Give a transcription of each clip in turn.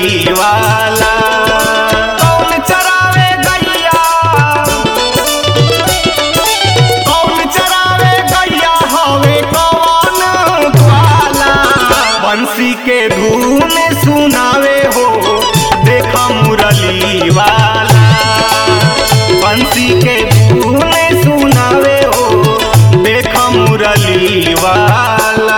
मुरली वाला कौन चरावे गैया कौन चरावे गैया हवे कौन ग्वाला बंसी के धूम सुनावे हो देखा मुरली वाला बंसी के धूम सुनावे हो देखा मुरली वाला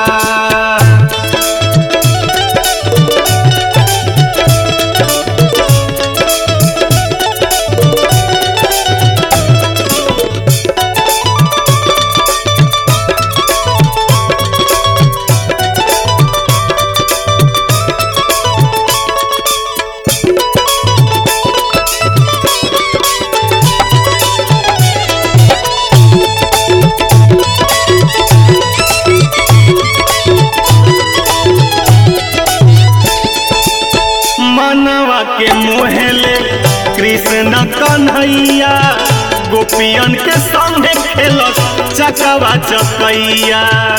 मनवा के मोहले कृष्ण कन्हैया गोपियन के संगे खेलस चकवा चकैया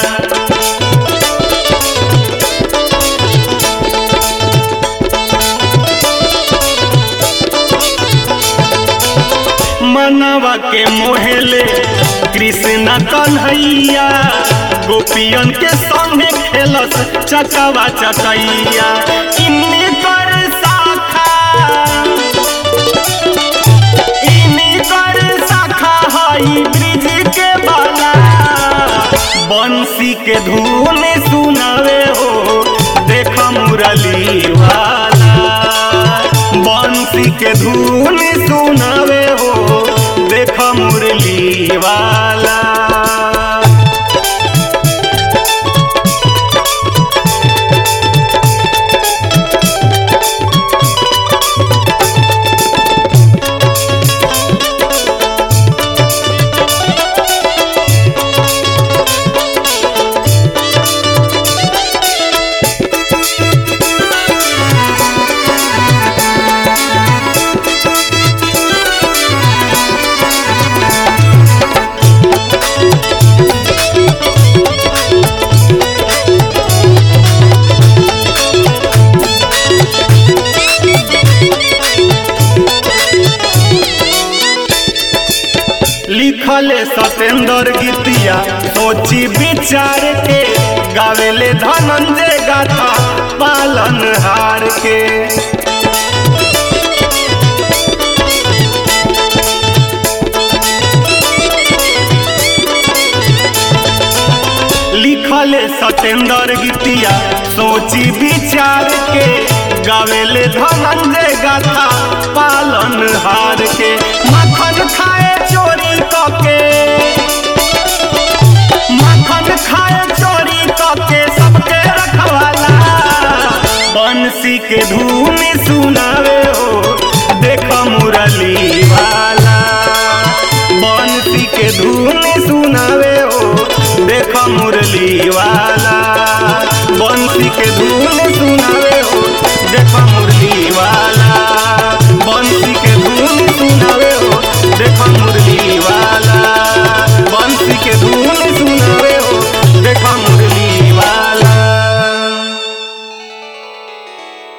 मनवा के मोहले कृष्ण कन्हैया गोपियन के संगे खेलस चकवा चकैया इन्हीं कर शाखा इन्हीं कर शाखा हई ब्रिज के बाला बंसी के धुन सुनावे हो देख मुरली वाला बंसी के धुन सुनावे हो देख मुरली वाला लिखले सतेंद्र गीतिया सोची विचार के गावेले धनंजय गाथा पालन हार के लिखले सतेंद्र गीतिया सोची विचार के गावेले धनंजय गाथा पालन हार के मखन खाए चोरी कके मखन खाए चोरी कके सबके रखवाला बंसी के धूम सुनावे हो देख मुरली वाला बंसी के धूम सुनावे हो देख मुरली वाला बंसी के धूम सुनावे हो देख मुरली वाला बंसी के धूम सुनावे हो देख मुरली वाला बंसी के धूम